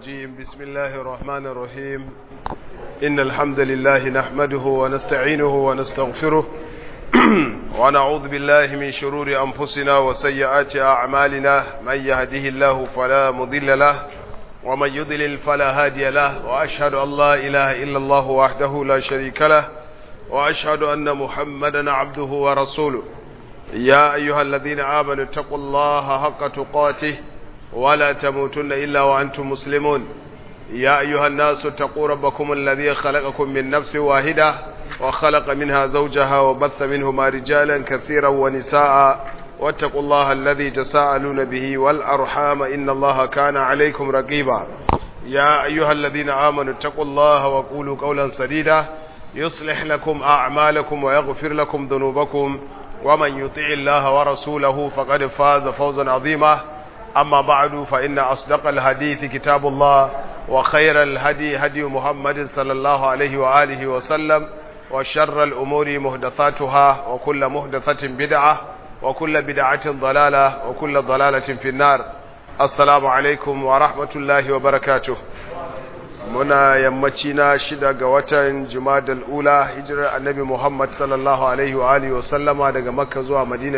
الرجيم بسم الله الرحمن الرحيم إن الحمد لله نحمده ونستعينه ونستغفره ونعوذ بالله من شرور أنفسنا وسيئات أعمالنا من يهده الله فلا مضل له ومن يضلل فلا هادي له وأشهد أن لا إله إلا الله وحده لا شريك له وأشهد أن محمدا عبده ورسوله يا أيها الذين آمنوا اتقوا الله حق تقاته ولا تموتن إلا وأنتم مسلمون يا أيها الناس اتقوا ربكم الذي خلقكم من نفس واحدة وخلق منها زوجها وبث منهما رجالا كثيرا ونساء واتقوا الله الذي تساءلون به والأرحام إن الله كان عليكم رقيبا يا أيها الذين آمنوا اتقوا الله وقولوا قولا سديدا يصلح لكم أعمالكم ويغفر لكم ذنوبكم ومن يطع الله ورسوله فقد فاز فوزا عظيما أما بعد فإن أصدق الحديث كتاب الله وخير الهدي هدي محمد صلى الله عليه وآله وسلم وشر الأمور مهدثاتها وكل مهدثة بدعة وكل بدعة ضلالة وكل ضلالة في النار السلام عليكم ورحمة الله وبركاته muna yammaci na shida ga watan jumadal ula hijirar annabi muhammad sallallahu alaihi wa alihi wasallama daga makka zuwa madina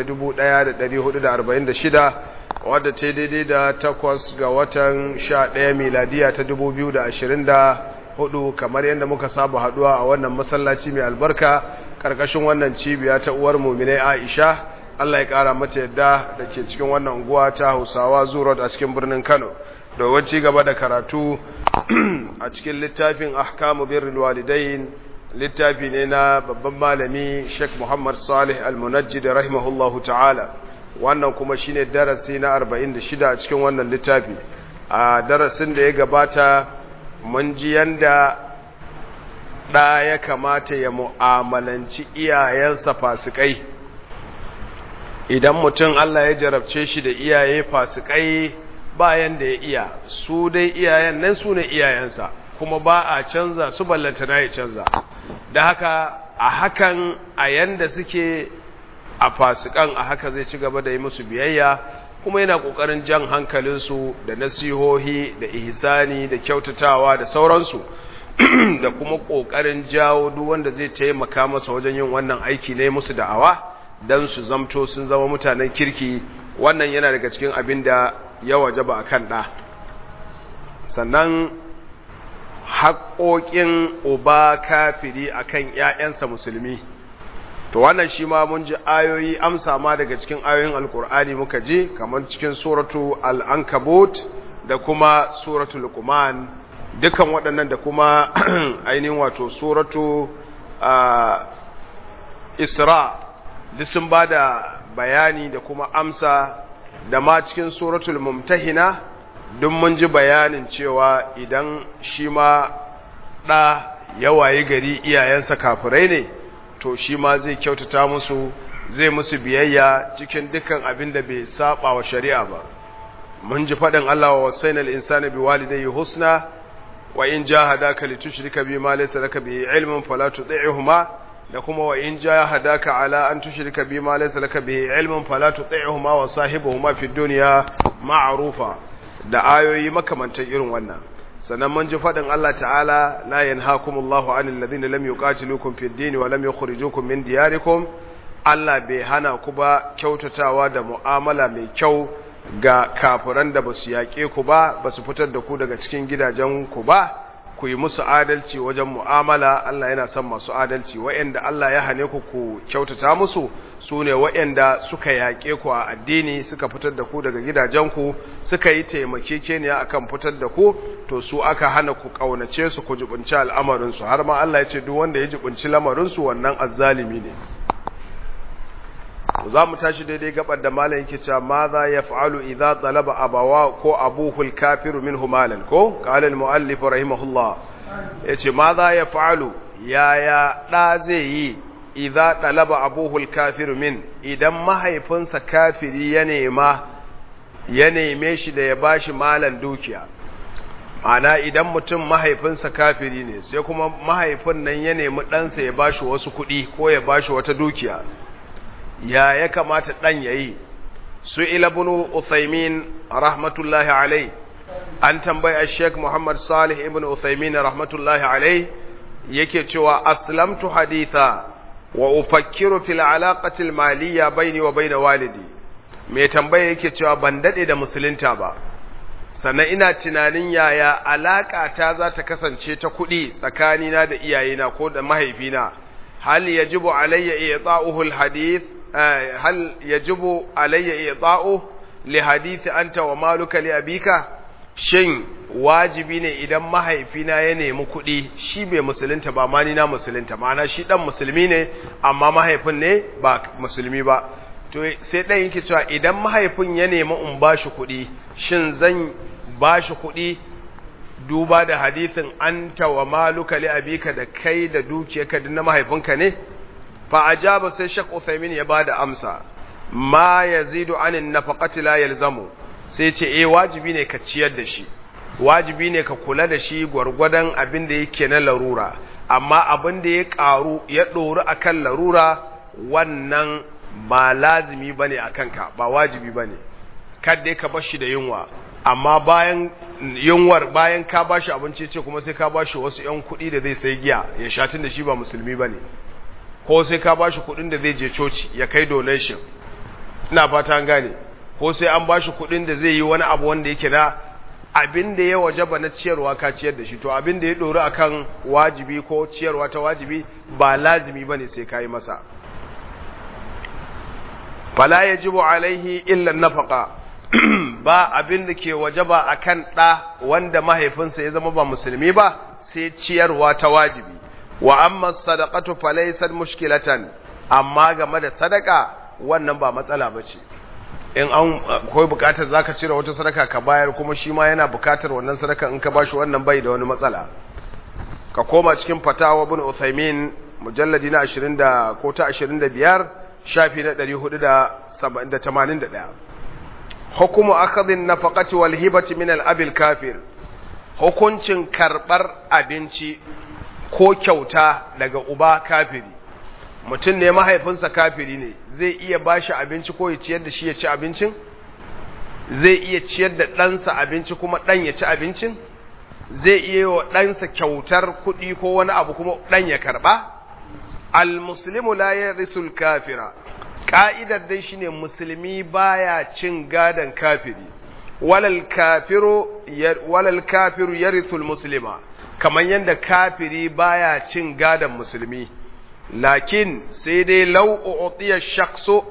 1446 wadda ta daidai da takwas ga watan sha ɗaya miladiya ta 2024 kamar yadda muka saba haduwa a wannan masallaci mai albarka karkashin wannan cibiya ta uwar muminai aisha allah ya kara mata yadda da ke cikin wannan unguwa ta hausawa zuwa a cikin birnin kano domin ci gaba da karatu a cikin littafin ahkamu birrul walidain littafi ne na babban malami Sheikh Muhammad Salih Al-Munajjid rahimahullahu ta'ala wannan kuma shine darasi na 46 a cikin wannan littafi a darasin da ya gabata mun ji yanda da ya kamata ya mu'amalanci iyayensa fasikai idan mutum Allah ya jarabce shi da iyaye fasikai bayan da ya iya su dai iyayen nan su ne iyayensa kuma ba a canza su ballanta na ya canza da haka a hakan a yanda suke a fasikan a haka zai ci gaba da yi musu biyayya kuma yana ƙoƙarin jan hankalinsu da nasihohi da ihsani da kyautatawa da sauransu da kuma ƙoƙarin jawo duk wanda zai taimaka masa wajen yin wannan aiki ne musu da'awa don su zamto sun zama mutanen kirki wannan yana daga cikin abin da ya wajaba a kan ɗa sannan haƙoƙin uba kafiri a kan ‘ya'yansa musulmi to wannan shi ma mun ji ayoyi amsa ma daga cikin ayoyin alkur'ani muka ji kamar cikin suratu al'ankabot da kuma suratu lukuman dukan waɗannan da kuma ainihin wato suratu isra duk sun ba da bayani da kuma amsa da ma cikin suratul mumtahina duk mun ji bayanin cewa idan shi ma ɗa yawaye gari iyayensa kafirai ne to shi ma zai kyautata musu zai musu biyayya cikin dukkan abin da bai saba wa shari'a ba mun ji faɗin Allah wa wasaina al-insana biwalidayhi husna wa in jahadaka litushrika bima laysa laka bihi ilmun fala tuti'huma da kuma wa in jahadaka ala an tushrika bima laysa laka bihi ilmun fala tuti'huma wa sahibuhuma fid dunya ma'rufa da ayoyi makamantan irin wannan sannan mun ji fadin Allah ta'ala la yanhaakumullahu 'anil ladina lam yuqatilukum fid din wa lam yukhrijukum min diyarikum Allah bai hana ku ba kyautatawa da mu'amala mai kyau ga kafiran da basu yaƙe ku ba basu fitar da ku daga cikin gidajen ku ba ku yi musu adalci wajen mu'amala Allah yana son masu adalci wa'anda Allah ya hane ku ku kyautata musu su ne wa'anda suka yaƙe ku a addini suka fitar da ku daga gidajenku suka yi taimakekeniya akan fitar da ku to su aka hana ku ƙaunace su ku jibinci al'amarinsu har ma Allah ya ce duk wanda ya jibinci lamarinsu wannan azzalimi ne za mu tashi daidai gabar da malam yake cewa ma za ya fa'alu idza talaba abawa ko abuhul kafiru minhu malan ko qala al muallif rahimahullah yace ma za ya fa'alu yaya da zai yi idza talaba abuhul kafiru min idan mahaifinsa kafiri ya nema ya neme shi da ya bashi malan dukiya ana idan mutum mahaifinsa kafiri ne sai kuma mahaifin nan ya nemi ɗansa ya bashi wasu kuɗi ko ya bashi wata dukiya ya ya kamata ɗan ya yi su ilabunu uthaymin rahmatullahi alai an tambaya Sheikh Muhammad Salih ibn Uthaymin rahmatullahi alayh yake cewa aslamtu haditha wa ufakkiru fil alaqati al maliyya baini wa baina walidi me tambaya yake cewa ban dade da musulunta ba sannan ina tunanin yaya alaka ta za ta kasance ta kuɗi tsakanina da iyayena ko da mahaifina hal yajibu alayya i'ta'uhu al hadith hal yajibu alayya i'ta'uhu li hadith anta wa maluka li abika shin wajibi ne idan mahaifina ya nemi kuɗi shi bai musulunta ba ma ni na musulunta ma'ana shi dan musulmi ne amma mahaifin ne ba musulmi ba to sai ɗan yake cewa idan mahaifin ya nemi in ba shi kuɗi shin zan ba shi kuɗi duba da hadithin anta wa maluka li abika da kai da dukiyarka din na mahaifinka ne fa ajaba sai Sheikh Uthaymeen ya bada amsa ma yazidu anin nafaqati la yalzamu sai ce eh wajibi ne ka ciyar da shi wajibi ne ka kula da shi gwargwadon abin da yake na larura amma abin da ya karu ya ɗori akan larura wannan ba lazimi bane akan ka ba wajibi bane kadda ka bar shi da yunwa amma bayan yunwar bayan ka bashi abinci ce kuma sai ka bashi wasu yan kuɗi da zai sai giya ya sha tun da shi ba musulmi bane ko sai ka bashi kuɗin da zai je coci ya kai donation ina fata an gane ko sai an bashi kuɗin da zai yi wani abu wanda yake na abin da ya wajaba na ciyarwa ka ciyar da shi to abin da ya ɗori akan wajibi ko ciyarwa ta wajibi ba lazimi bane sai ka yi masa fala yajibu alaihi illa nafaqa ba abin da ke wajaba akan ɗa wanda mahaifinsa ya zama ba musulmi ba sai ciyarwa ta wajibi wa amma sadaqatu falaysat mushkilatan amma game da sadaka wannan ba matsala bace in an akwai bukatar zaka cire wata sadaka ka bayar kuma shi ma yana bukatar wannan sadaka in ka bashi wannan bai da wani matsala ka koma cikin fatawa ibn Uthaymin mujalladi na 20 da ko ta 25 shafi na 481 hukumu akhadhin nafaqati wal hibati min al abil kafir hukuncin karbar abinci ko kyauta daga uba kafiri mutum ne mahaifinsa kafiri ne zai iya bashi abinci ko ya ciyar da shi ya ci abincin zai iya ciyar da ɗansa abinci kuma ɗan ya ci abincin zai iya yi wa ɗansa kyautar kuɗi ko wani abu kuma ɗan ya karɓa al-muslimu la yarisul kafira ka'idar dai shine musulmi baya cin gadan kafiri walal kafiru walal kafiru yarithul muslima kaman yanda kafiri baya cin gadan musulmi lakin sai dai law u'tiya shakhsu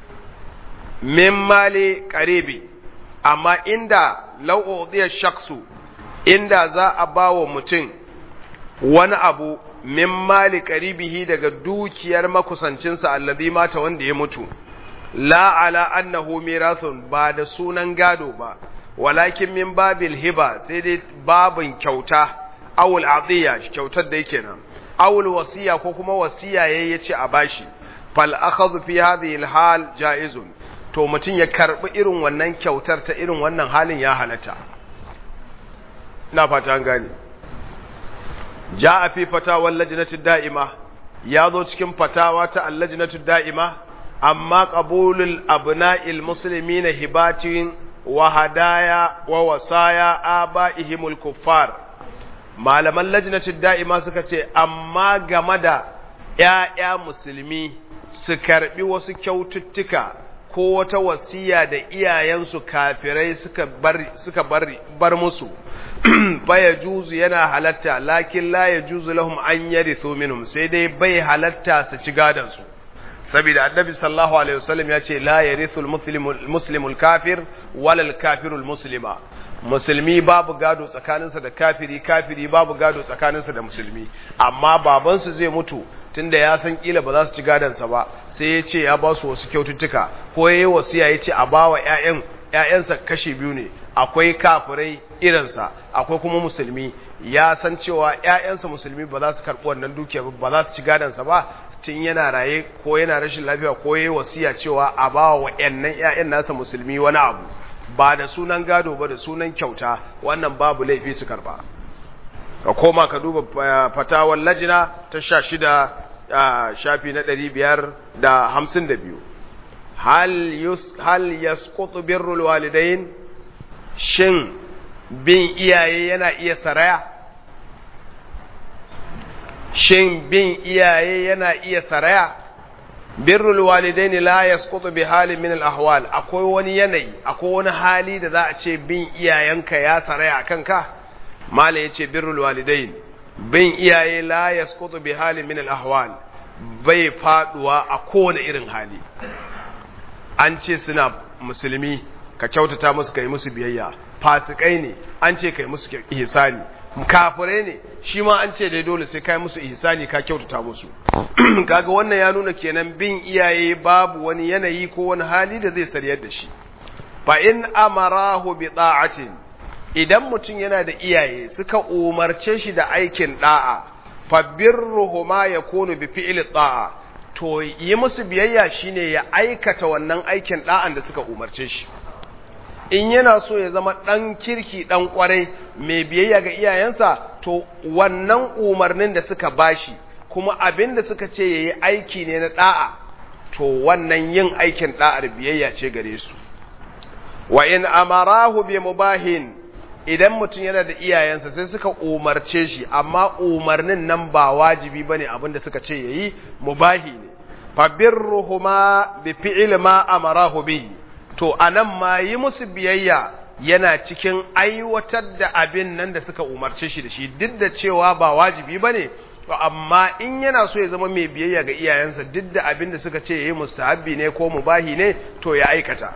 min mali qaribi amma inda law u'tiya shakhsu inda za a bawa mutum wani abu min mali qaribihi daga dukiyar makusancinsa alladhi mata wanda ya mutu la ala annahu mirathun ba da sunan gado ba walakin min babil hiba sai dai babin kyauta awul adiya kyautar da yake nan awul wasiya ko kuma wasiya yayi yace a bashi fal akhadhu fi hadhihi al hal jaizun to mutun ya karbi irin wannan kyautar ta irin wannan halin ya halatta ina fata an gane جاء في فتاوى اللجنة الدائمة ياضو cikin fatawa ta allajnatu da'ima amma qabulul abna'il muslimina hibatin wa hadaya wa wasaya abaihimul kuffar malaman lajnatu da'ima suka ce amma game da ƴaƴa musulmi su karbi wasu kyaututtuka ko wata wasiya da iyayensu kafirai suka bar suka bar, bar musu baya juzu yana halatta lakin la ya juzu lahum an yarithu minhum sai dai bai halatta su ci gadan su saboda annabi sallallahu alaihi wasallam ya ce la yarithu al-muslimu al-kafir wala al-kafiru al-muslima musulmi babu gado tsakaninsa da kafiri kafiri babu gado tsakaninsa da musulmi amma babansu zai mutu tunda ya san kila ba za su ci gadansa ba sai ya ce ya ba su wasu kyaututtuka ko ya yi wasiya ya ce a ba wa 'ya'yan ‘ya'yansa kashi biyu ne, akwai kafirai irinsa, akwai kuma musulmi, ya san cewa ‘ya'yansa musulmi ba za su karɓi wannan dukiya ba za su ci gadansa ba, tun yana raye ko yana rashin lafiya ko ya yi wasiya cewa a ba wa ‘yannan ‘ya'yan nasa musulmi wani abu, ba da sunan gado ba da sunan kyauta, wannan babu laifi su karɓa. Ka koma ka duba fatawar lajina ta sha shida shafi na ɗari biyar da hamsin da biyu. hal yasqutu birrul walidain shin bin iyaye yana iya saraya shin bin iyaye yana iya saraya birrul walidaini la yasqutu bi halin min al ahwal akwai wani yanayi akwai wani hali da za a ce bin iyayenka ya saraya akan ka mala yace birrul walidain bin iyaye la yasqutu bi halin min al ahwal bai faduwa a kowane irin hali an ce suna musulmi ka kyautata musu kai musu biyayya fasikai ne an ce kai musu ihsani kafirai ne shi ma an ce dai dole sai kai musu ihsani ka kyautata musu kaga wannan ya nuna kenan bin iyaye babu wani yanayi ko wani hali da zai sariyar da shi fa in amarahu bi ta'atin idan mutum yana da iyaye suka umarce shi da aikin da'a fa birruhuma yakunu bi fi'li ta'a to yi musu biyayya shine ya aikata wannan aikin da'an da suka umarce shi in yana so ya zama ɗan kirki ɗan ƙwarai mai biyayya ga iyayensa to wannan umarnin da suka bashi kuma abin da suka ce ya yi aiki ne na ɗa'a to wannan yin aikin ɗa'ar biyayya ce gare su wa in amarahu bi mubahin idan mutum yana da iyayensa sai suka umarce shi amma umarnin nan ba wajibi bane abin da suka ce yayi mubahi ne fa birruhuma bi fi'li ma amarahu bihi to anan ma yi musu biyayya yana cikin aiwatar da abin nan da suka umarce shi da shi duk da cewa ba wajibi bane to amma in yana so ya zama mai biyayya ga iyayensa duk da abin da suka ce yayi mustahabbi ne ko mubahi ne to ya aikata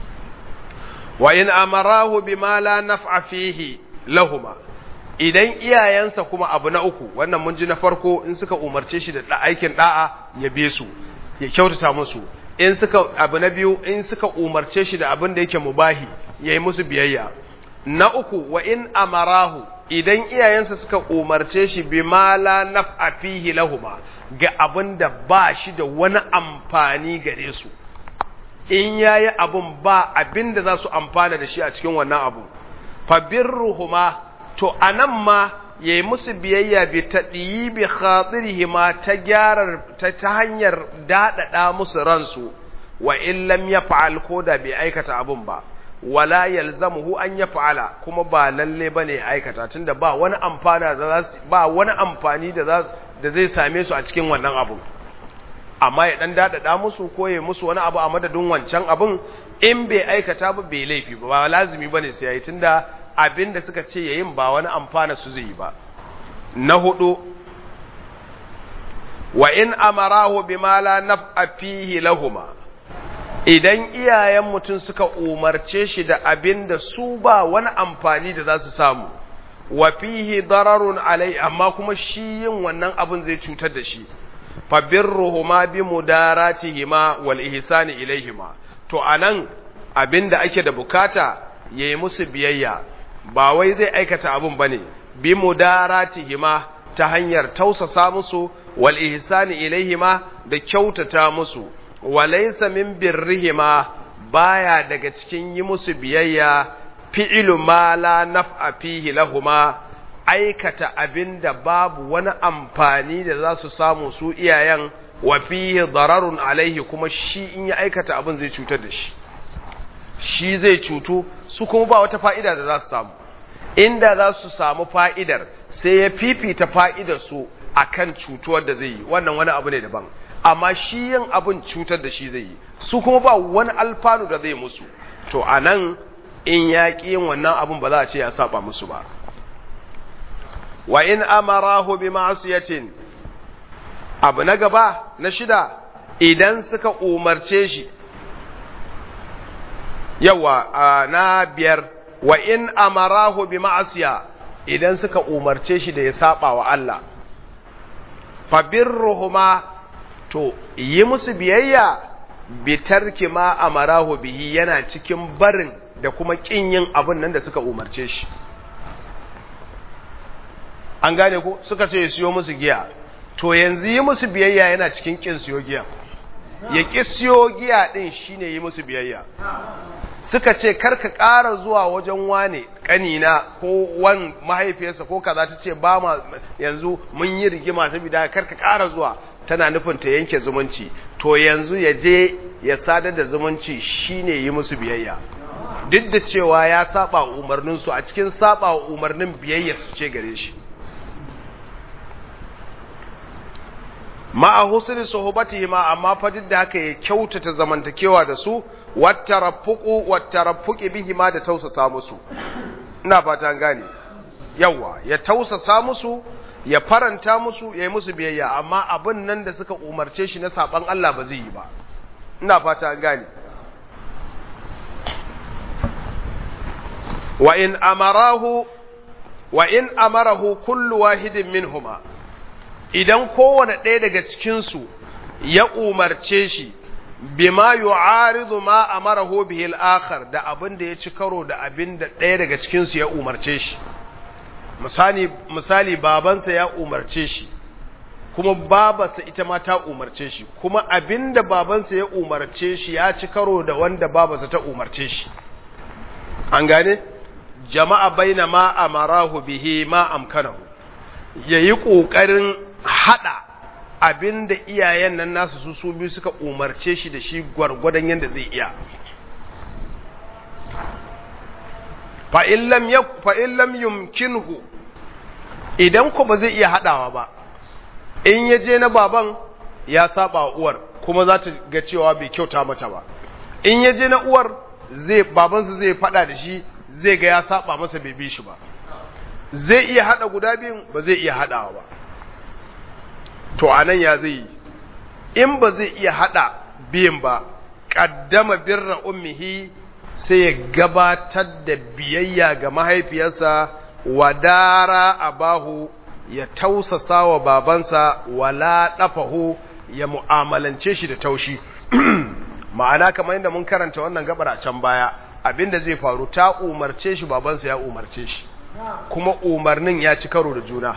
wa in amarahu bima la naf'a fihi lahuma idan iyayensa kuma abu na uku wannan mun ji na farko in suka umarce shi da aikin da'a ya be su ya kyautata musu in suka abu na biyu in suka umarce shi da abin da yake mubahi yayi musu biyayya na uku wa in amarahu idan iyayensa suka umarce shi bima la naf'a fihi lahuma ga abin da ba shi da wani amfani gare su in yayi abun ba abin da za su amfana da shi a cikin wannan abu fa birruhuma to anan ma yayi musu biyayya bi tadiyi bi khatirihima ta gyarar ta, ta hanyar dadada musu ransu wa in lam yaf'al koda bai aikata abun ba wala yalzamuhu an yaf'ala kuma ba lalle bane aikata tunda ba wani amfana da ba wani amfani da da zai same su a cikin wannan abu amma ya dan dadada musu ko ya musu wani abu a madadin wancan abun in bai aikata ba bai laifi ba ba lazimi bane sai yayi tunda abin da suka ce yayin ba wani amfana su zai yi ba na hudu wa in amarahu bima la naf'a fihi lahuma idan iyayen mutum suka umarce shi da abin da su ba wani amfani da za su samu wa fihi dararun alai amma kuma shi yin wannan abin zai cutar da shi fa birruhuma bi mudaratihima wal ihsani ilaihima to anan abinda ake da bukata yayi musu biyayya ba wai zai aikata abun bane bi mudaratihima ta hanyar tausasa musu wal ihsani ilaihima da kyautata musu walaysa min birrihima baya daga cikin yi musu biyayya fi'lu ma la naf'a fihi lahuma aikata abinda babu wani amfani da za su samu su iyayen wa fihi dararun alaihi kuma shi in ya aikata abin zai cutar da shi shi zai cutu su kuma ba wata fa'ida da za su samu inda za su samu fa'idar sai ya fifita fa'idar su akan cutuwar da zai yi wannan wani abu ne daban amma shi yin abin cutar da shi zai yi su kuma ba wani alfanu da zai musu to anan in ya ƙi yin wannan abin ba za a ce ya saba musu ba wa in amarahu bi ma'siyatin abu na gaba na shida idan suka umarce shi yawa na biyar wa in amarahu bi ma'asiya idan suka umarce shi da ya saba wa Allah fa birruhuma to yi musu biyayya bi tarki ma amarahu bihi yana cikin barin da kuma kin yin abin nan da suka umarce shi an gane ko suka ce ya siyo musu giya to yanzu yi musu biyayya yana cikin kin siyo giya ya ki siyo giya din shine yi musu biyayya suka ce karka ƙara zuwa wajen wane ƙanina ko wan mahaifiyarsa ko kaza ta ce ba ma yanzu mun yi rigima saboda karka ƙara zuwa tana nufin ta yanke zumunci to yanzu ya je ya sadar da zumunci shine yi musu biyayya duk da cewa ya saba umarnin su a cikin saba umarnin biyayya su ce gare shi ma'a husni suhbatihi ma amma fa duk da haka ya kyautata zamantakewa da su wattarafuqu wattarafuqi bihi ma da tausasa musu ina fata gane yawa ya tausasa musu ya faranta musu ya yi musu biyayya amma abin nan da suka umarce shi na saban Allah ba zai yi ba ina fata gane wa in amarahu wa in amarahu kullu wahidin minhuma idan kowane ɗaya daga cikinsu ya umarce shi bima yu'aridu ma amarahu bihi al-akhar da abin da ya ci karo da abin da ɗaya daga cikinsu ya umarce shi misali misali babansa ya umarce shi kuma babarsa ita ma ta umarce shi kuma abin da babansa ya umarce shi ya ci karo da wanda babarsa ta umarce shi an gane jama'a baina ma amarahu bihi ma amkanahu yayi kokarin hada abinda iyayen nan nasu su su biyu suka umarce shi da shi gwargwadon yadda zai iya fa in lam yumkinhu idan ku ba zai iya hadawa ba in ya je na baban ya saba wa uwar kuma za ta ga cewa bai kyauta mata ba in ya je na uwar zai babansa zai fada da shi zai ga ya saba masa bai bi shi ba zai iya hada guda biyun ba zai iya hadawa ba to anan ya zai yi in ba zai iya hada biyun ba qaddama birra ummihi sai ya gabatar da biyayya ga mahaifiyarsa wadara abahu ya tausasa wa babansa wala dafahu ya mu'amalance shi da taushi ma'ana kamar yadda mun karanta wannan gabar a can baya abinda zai faru ta umarce shi babansa ya umarce shi kuma umarnin ya ci karo da juna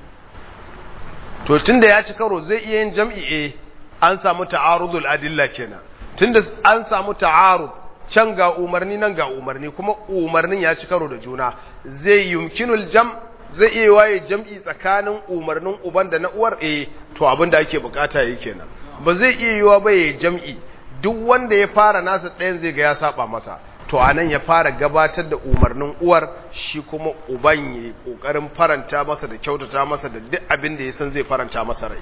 to tunda ya ci karo zai iya yin jam'i eh an samu ta'arudul adilla kenan tunda an samu ta'arud can ga umarni nan ga umarni kuma umarnin ya ci karo da juna zai yumkinul jam zai iya waye jam'i tsakanin umarnin uban da na uwar eh to abin da ake bukata yake kenan ba zai iya yiwa ba ya jam'i duk wanda ya fara nasa ɗayan zai ga ya saba masa to anan ya fara gabatar da umarnin uwar shi kuma uban ya yi ƙoƙarin faranta masa da kyautata masa da duk abin da ya san zai faranta masa rai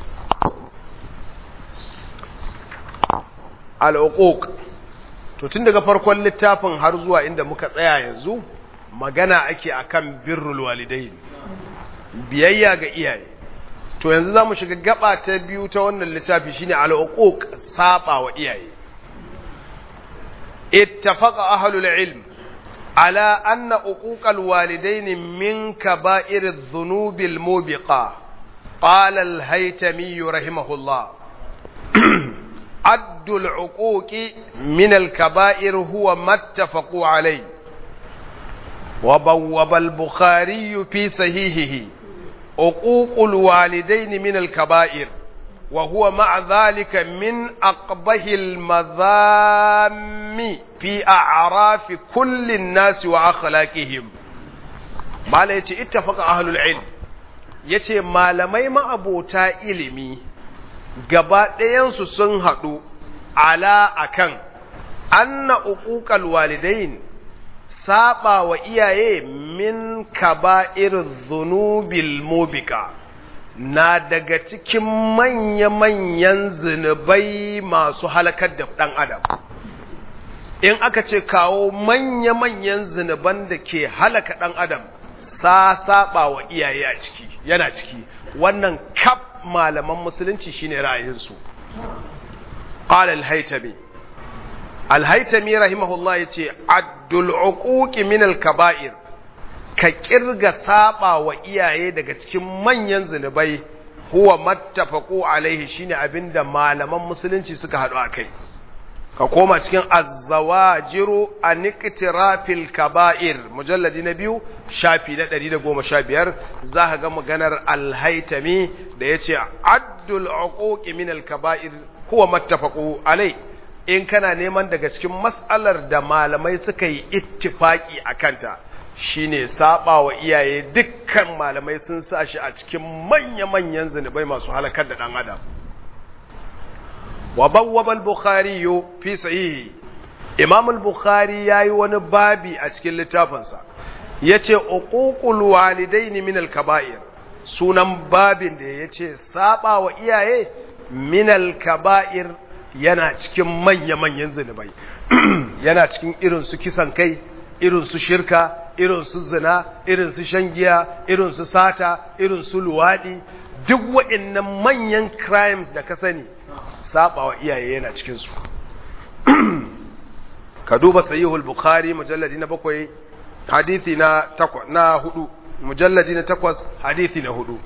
al'uquq to tun daga farkon littafin har zuwa inda muka tsaya yanzu magana ake akan birrul walidain biyayya ga iyaye to yanzu zamu shiga gaba ta biyu ta wannan littafi shine al-uquq saba wa iyaye ittafaqa ahlul ilm ala anna uquqal walidain min kaba'ir adh-dhunub al-mubiqa qala al-haytami rahimahullah عد العقوق من الكبائر هو ما اتفقوا عليه وبوب البخاري في صحيحه عقوق الوالدين من الكبائر وهو مع ذلك من أقبه المذام في أعراف كل الناس وأخلاقهم ما يتي اتفق أهل العلم يتي ما لمي أبوتا إلمي gaba ɗayansu sun haɗu ala akan anna uquqal walidain saba wa iyaye min kaba'ir dhunubil mubika na daga cikin manya-manyan zunubai masu halakar da ɗan adam in aka ce kawo manya-manyan zunuban da ke halaka ɗan adam sa saba wa iyaye a ciki yana ciki wannan kaf malaman musulunci shine ra'ayinsu qala al-haytami al-haytami rahimahullah yace addul uquqi min al-kaba'ir ka kirga saba wa iyaye daga cikin manyan zinubai huwa mattafaqu alaihi shine abinda malaman musulunci suka hadu akai ka koma cikin az-zawajiru an iktirafil kaba'ir mujalladi na biyu shafi na 115 zaka ga maganar al-haytami da yace addul uquqi min al-kaba'ir huwa mattafaqu alai in kana neman daga cikin mas'alar da malamai suka yi ittifaki akanta shine saba wa iyaye dukkan malamai sun sa shi a cikin manya-manyan zunubai masu halakar da dan adam وبوب البخاري في صحيحه imam al-bukhari yayi wani babi a cikin littafinsa yace uququl walidaini min al-kaba'ir sunan babin da yace saba wa iyaye min al-kaba'ir yana cikin manya-manyan zunubai yana cikin irin su kisan kai irin su shirka irin su zina irin su shan giya irin su sata irin su luwadi duk waɗannan manyan crimes da ka sani saba wa iyaye yana cikin su ka duba sahihul bukhari mujalladi na bakwai hadithi na takwa na hudu mujalladi na takwas hadithi na hudu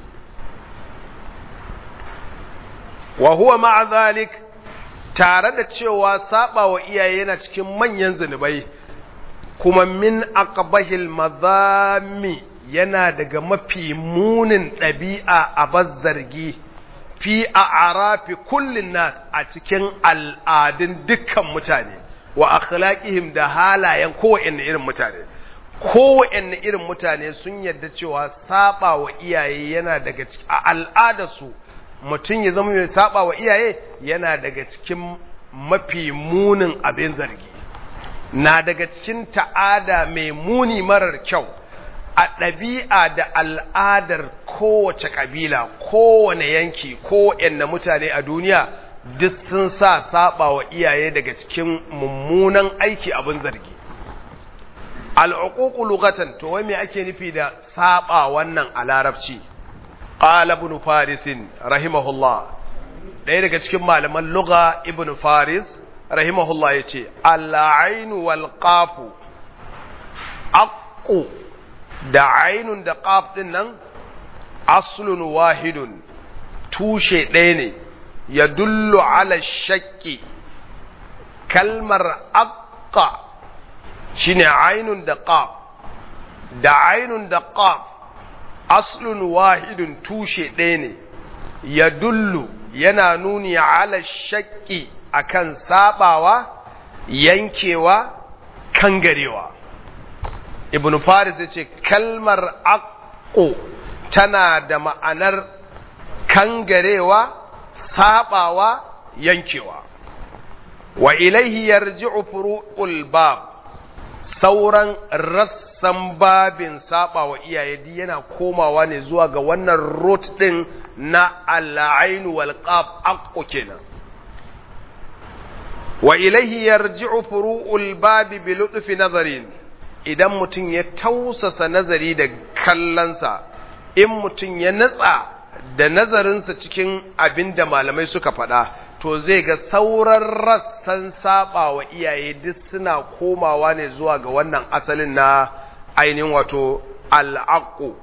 wa huwa ma'a zalik tare da cewa saba wa iyaye yana cikin manyan zunubai kuma min aqbahil madhammi yana daga mafi munin ɗabi'a a bazzargi fi a arafi kullin nas a cikin al'adun dukkan mutane wa akhlaqihim da halayen kowanne irin mutane kowanne irin mutane sun yarda cewa saba wa iyaye yana daga a al'adarsu mutum ya zama mai saba wa iyaye yana daga cikin mafi munin abin zargi na daga cikin ta'ada mai muni marar kyau a ɗabi'a da al'adar kowace ƙabila kowane yanki kowane mutane a duniya duk sun sa saba wa iyaye daga cikin mummunan aiki abin zargi al'uququ lughatan to wai me ake nufi da saba wannan a larabci qala ibn faris rahimahullah ɗaya daga cikin malaman lugha ibn faris rahimahullah yace al-ain wal qaf aqu da ainun da qaf din nan aslun wahidun tushe ɗaya ne ya dullu ala shakki kalmar aqqa shine ainun da qaf da ainun da qaf aslun wahidun tushe ɗaya ne ya dullu yana nuni ala shakki akan sabawa yankewa kangarewa ibn faris ya ce kalmar aqqu tana da ma'anar kangarewa sabawa yankewa wa ilaihi yarji'u furu'ul bab sauran rassan babin saba wa iyaye di yana komawa ne zuwa ga wannan rot din na al-ain wal qaf aqu kenan wa ilaihi yarji'u furu'ul bab bi lutfi nazarin idan mutum ya tausasa nazari da kallansa in mutum ya natsa da nazarinsa cikin abin da malamai suka faɗa to zai ga sauran rassan saba wa iyaye duk suna komawa ne zuwa ga wannan asalin na ainihin wato al'aqu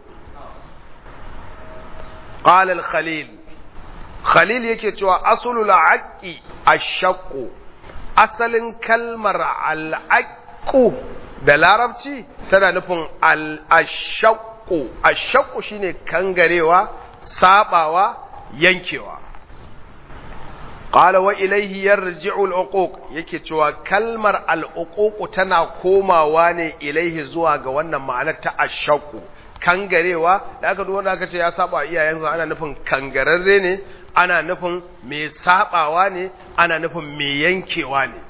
qala al-khalil khalil yake cewa asulul aqi ash-shaqqu asalin kalmar al-aqu da larabci tana nufin al-ashaqqu ash-shaqqu shine kangarewa sabawa yankewa qala wa ilayhi yarji'u al-uquq yake cewa kalmar al-uquq tana komawa ne ilaihi zuwa ga wannan ma'anar ta ashaqu kangarewa da aka duwanda aka ce ya saba iyayensa ana nufin kangararre ne ana nufin mai sabawa ne ana nufin mai yankewa ne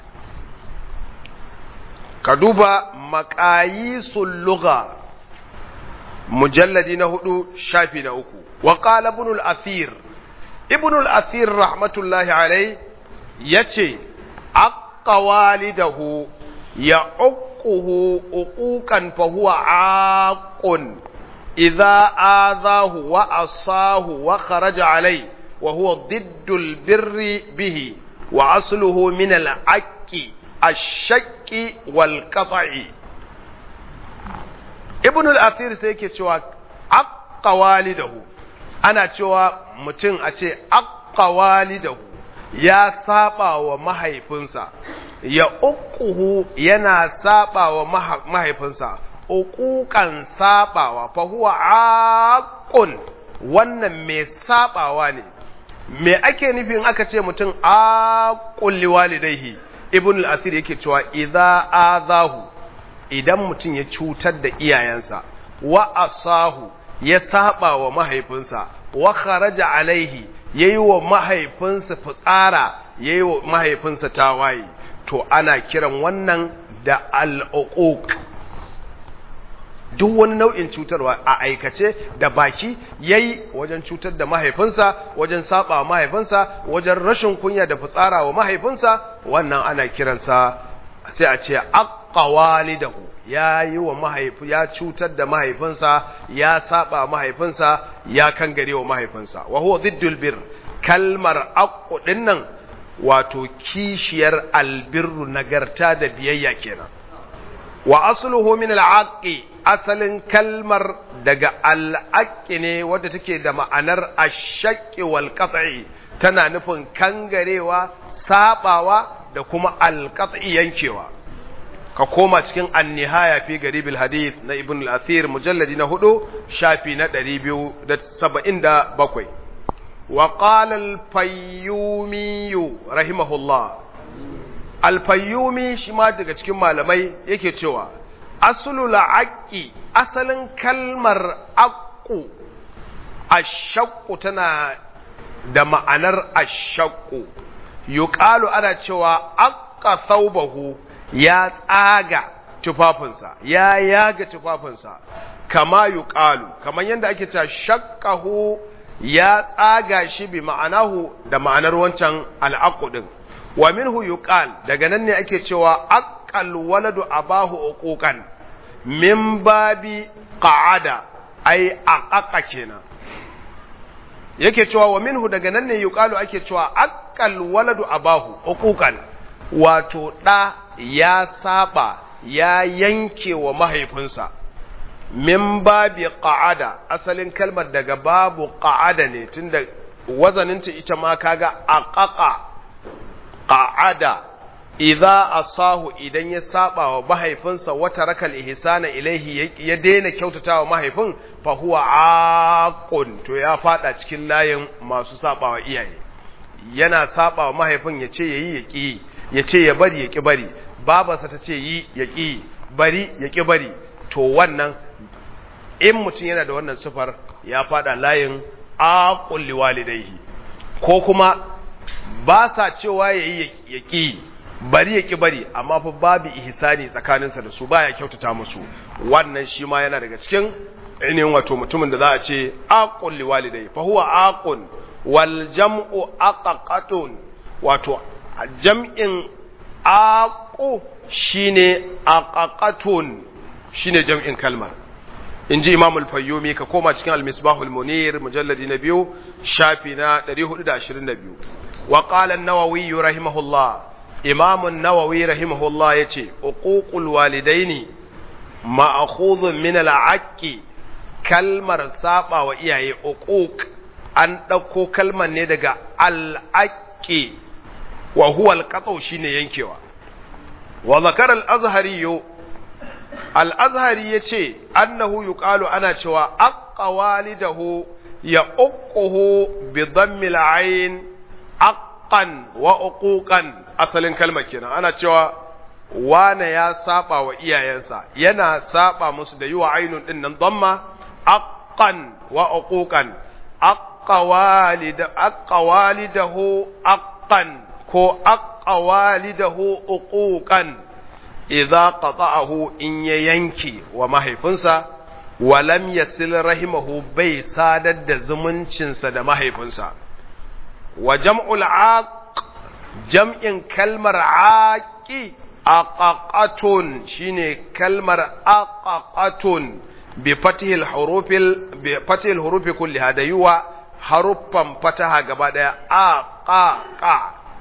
ka duba maqayisul lugha mujalladi na hudu shafi na uku wa qala ibn al-athir ibn al-athir rahmatullahi alai yace aqqa walidahu ya uquhu uquqan fa huwa aqun idza azahu wa asahu wa kharaja alai wa huwa ضد البر به وأصله من العق الشك والقطع ابن الأثير سيكي cewa aqqa walidahu ana cewa mutum a ce aqqa walidahu ya saba wa mahaifinsa ya uquhu yana saba wa mahaifinsa uquqan sabawa fa huwa aqun wannan mai sabawa ne me ake nufin aka ce mutum aqul liwalidayhi ibn al-asir yake cewa idza azahu idan mutum ya cutar da iyayensa wa asahu ya saba wa mahaifinsa wa kharaja alaihi yayi wa mahaifinsa fitsara yayi wa mahaifinsa tawaye to ana kiran wannan da al'uquq duk wani nau'in cutarwa a aikace da baki yayi wajen cutar da mahaifinsa wajen saba wa mahaifinsa wajen rashin kunya da fitsara wa mahaifinsa wannan ana kiransa sai a ce aqqa walidahu ya yi wa mahaifi ya cutar da mahaifinsa ya saba mahaifinsa ya kangare wa mahaifinsa wa huwa ziddul bir kalmar aqu dinnan wato kishiyar albirru nagarta da biyayya kenan wa asluhu min al'aqi asalin kalmar daga al'aqi ne wadda take da ma'anar ashaqqi wal qat'i tana nufin kangarewa sabawa da kuma al-qat'i yankewa ka koma cikin an-nihaya fi garibil hadith na ibn al-athir mujalladi na hudu shafi na 277 wa qala al-fayyumi rahimahullah al-fayyumi shi ma daga cikin malamai yake cewa aslul aqi asalin kalmar aqu ashaqqu tana da ma'anar ashaqqu yuqalu ana cewa aqqa thawbahu ya tsaga tufafinsa ya yaga tufafinsa kama yuqalu kaman yanda ake cewa shaqqahu ya tsaga shi bi ma'anahu da ma'anar wancan al'aqu din wa minhu yuqal daga nan ne ake cewa aqal waladu abahu uquqan min babi qa'ada ai aqaqa kenan yake cewa wa minhu daga nan ne yuqalu ake cewa aqal waladu abahu uquqan wato da ya saba ya yanke wa mahaifinsa min babi qa'ada asalin kalmar daga babu qa'ada ne tunda wazaninta ita ma kaga aqaqa qa'ada idza asahu idan ya saba wa mahaifinsa wata rakal ihsana ilaihi ya daina kyautatawa mahaifin fa huwa aqun to ya fada cikin layin masu saba wa iyaye yana saba wa mahaifin ya ce yayi ya ki ya ce ya bari ya ki bari babarsa ta ce yi ya ki bari ya ki bari to wannan in mutum yana da wannan sifar ya fada layin aqul liwalidayhi ko kuma ba sa cewa yayi ya ki bari ya ki bari amma fa babu ihsani tsakaninsa da su baya kyautata musu wannan shi ma yana daga cikin ainihin wato mutumin da za a ce aqul liwalidai fa huwa aqun wal jam'u aqaqatun wato jam'in aqu shine aqaqatun shine jam'in kalmar inji imam al-fayyumi ka koma cikin al-misbahul munir mujalladi na biyu shafi na 422 wa qala an-nawawi rahimahullah imamun nawawi rahimahullah ya ce uququl walidaini ma'khudhun min al'aqqi kalmar saba wa iyaye uquq an ɗauko kalmar ne daga al'aqqi wa huwa al shine yankewa wa zakara al-azhari al-azhari yace annahu yuqalu ana cewa aqqa walidahu ya uquhu bi dhammi al-ayn aqqan wa uquqan asalin kalmar kenan ana cewa wane ya saba wa iyayensa yana saba musu da yi wa ainun din nan dhamma aqqan wa uquqan aqqa walida aqqa walidahu aqqan ko aqqa walidahu uquqan idza qata'ahu in ya yanki wa mahaifinsa wa lam yasil rahimahu bai sadar da zumuncinsa da mahaifinsa wa jam'ul aq jam'in kalmar aƙi aqaqatun shine kalmar aqaqatun bi fatihil hurufil bi fatihil hurufi kulliha da yuwa haruffan fataha gaba daya aqaqa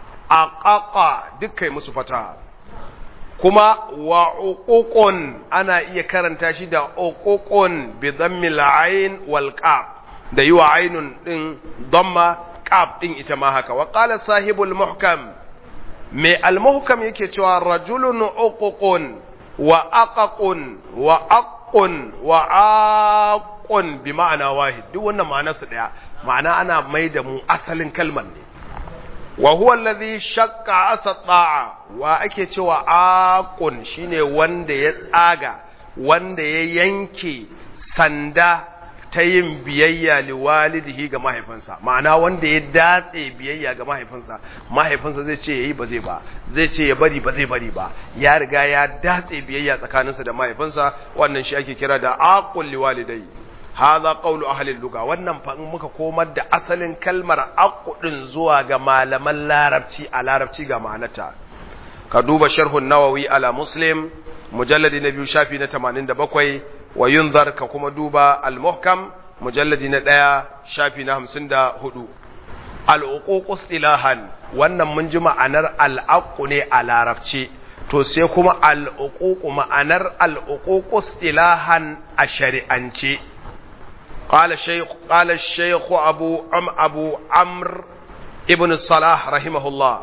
aqaqa dukkai musu fataha kuma wa uququn ana iya karanta shi da uququn bi dhammil ayn wal qaf da yuwa ainun din dhamma qaf din ita ma haka wa qala sahibul muhkam mai al-muhkam yake cewa rajulun uququn wa aqaqun wa aqun wa aqun bi ma'ana wahid duk wannan ma'anar su daya ma'ana ana mai da mu asalin kalmar ne wa huwa alladhi shaqqa asata'a wa ake cewa aqun shine wanda ya tsaga wanda ya yanke sanda ta yin biyayya liwalidihi ga mahaifinsa ma'ana wanda ya datse biyayya ga mahaifinsa mahaifinsa zai ce yayi ba zai ba zai ce ya bari ba zai bari ba ya riga ya datse biyayya tsakaninsa da mahaifinsa wannan shi ake kira da aqul liwalidai hadha qawlu ahli lugha wannan fa in muka komar da asalin kalmar aqudin zuwa ga malaman larabci a larabci ga ma'anarta ka duba sharhun nawawi ala muslim mujalladi na biyu shafi na 87 wa yunzar ka kuma duba al-muhkam mujalladi na ɗaya shafi na 54 al-uquq istilahan wannan mun ji ma'anar al-aqu ne a larabci to sai kuma al-uquq ma'anar al-uquq istilahan a shari'ance قال الشيخ قال الشيخ أبو عم أبو عمرو ابن الصلاح رحمه الله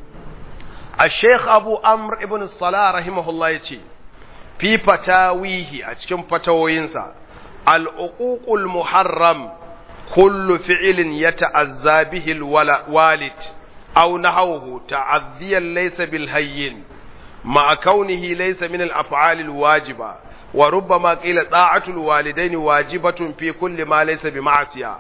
الشيخ أبو عمرو ابن الصلاح رحمه الله يتي في فتاويه أتكم فتاوينسا العقوق المحرم كل فعل يتعزى به الوالد أو نحوه تعذيا ليس بالهين مع كونه ليس من الأفعال الواجبة وربما قيل طاعة الوالدين واجبة في كل ما ليس بمعصية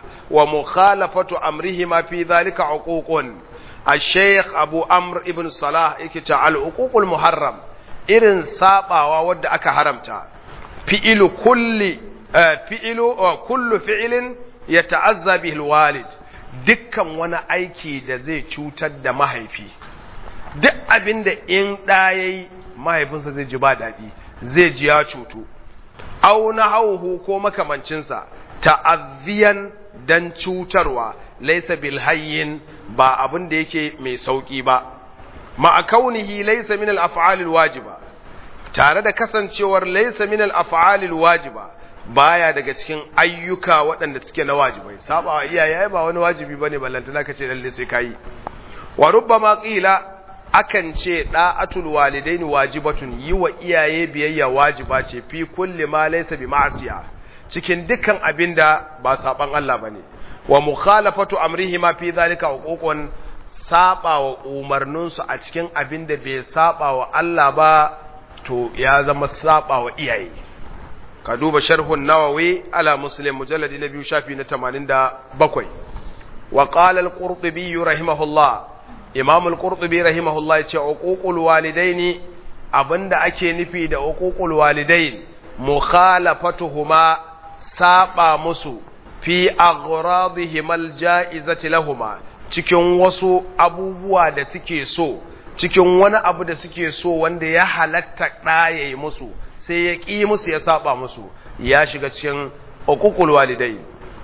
ومخالفة أمرهما في ذلك عقوق الشيخ أبو أمر ابن صلاح يكتا العقوق المحرم إرن سابا وود أكا حرمتا فعل كل فعل كل فعل يتعزى به الوالد dukkan wani aiki da zai cutar da mahaifi duk abin da in ɗaya mahaifinsa zai ji ba daɗi zai ji ya cutu au na hauhu ko makamancinsa ta'azziyan dan cutarwa laisa bil hayyin ba abin da yake mai sauki ba ma kaunihi laisa min al af'al al wajiba tare da kasancewar laisa min al af'al al wajiba baya daga cikin ayyuka waɗanda suke na wajibai saba wa iyaye ba wani wajibi bane ballantana kace lalle sai kai wa rubbama qila akan ce da'atul walidaini wajibatun yi wa iyaye biyayya wajiba ce fi kulli ma laysa bi ma'siya cikin dukkan abinda ba saban Allah bane wa mukhalafatu amrihima fi zalika huququn saba wa umarninsu a cikin abinda bai saba wa Allah ba to ya zama saba wa iyaye ka duba sharhun nawawi ala muslim mujalladi na biyu shafi na 87 wa qala al-qurtubi rahimahullah imam al-qurtubi rahimahullah yace uququl walidaini abinda ake nufi da uququl walidain mukhalafatuhuma saba musu fi aghradihim al-ja'izati lahumma cikin wasu abubuwa da suke so cikin wani abu da suke so wanda ya halatta ɗaya musu sai ya ƙi musu ya saba musu ya shiga cikin uququl walidai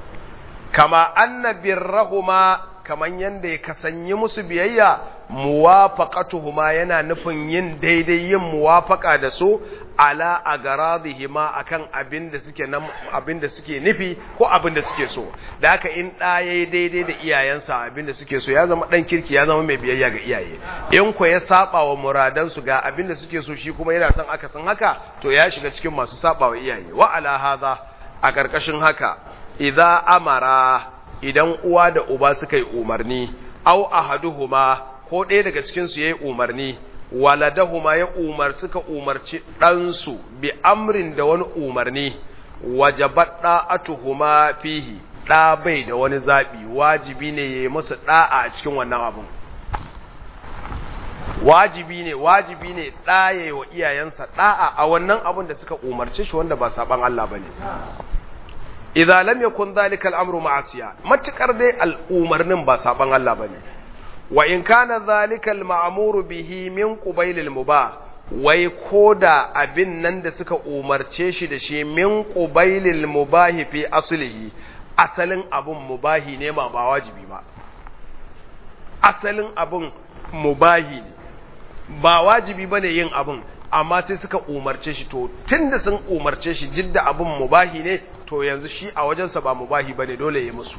kama anna birrahuma kaman yanda ya kasanyi musu biyayya muwafaqatuhuma yana nufin yin daidai yin muwafaqa da su ala agaradihima akan abin da suke nan abin da suke nufi ko abin da suke so da haka in da yayi daidai da iyayensa abin da suke so ya zama dan kirki ya zama mai biyayya ga iyaye in ko ya saba wa muradan su ga abin da suke so shi kuma yana son aka san haka to ya shiga cikin masu saba wa iyaye wa ala hadha a karkashin haka idza amara idan uwa da uba suka yi umarni au ahaduhuma ko ɗaya daga cikin su yayi umarni waladahuma ya umar suka umarci ɗansu bi amrin da wani umarni wajabat da'atuhuma fihi ɗa bai da wani zaɓi wajibi ne ya yi musu ɗa'a a cikin wannan abin wajibi ne wajibi ne ɗa ya yi wa iyayensa ɗa'a a wannan abin da suka umarce shi wanda ba saɓan Allah ba ne idza lam yakun dhalika al-amru ma'asiya matukar dai al'umarnin ba saɓan Allah ba ne wa in kana zalika al-ma'muru bihi min qubayl al-mubah wai koda abin nan da suka umarce shi da shi min qubayl al-mubah fi aslihi asalin abun mubahi ne ma ba wajibi ba asalin abun mubahi ne ba wajibi bane yin abun amma sai suka umarce shi to tunda sun umarce shi jidda abun mubahi ne to yanzu shi a wajensa ba mubahi bane dole ya musu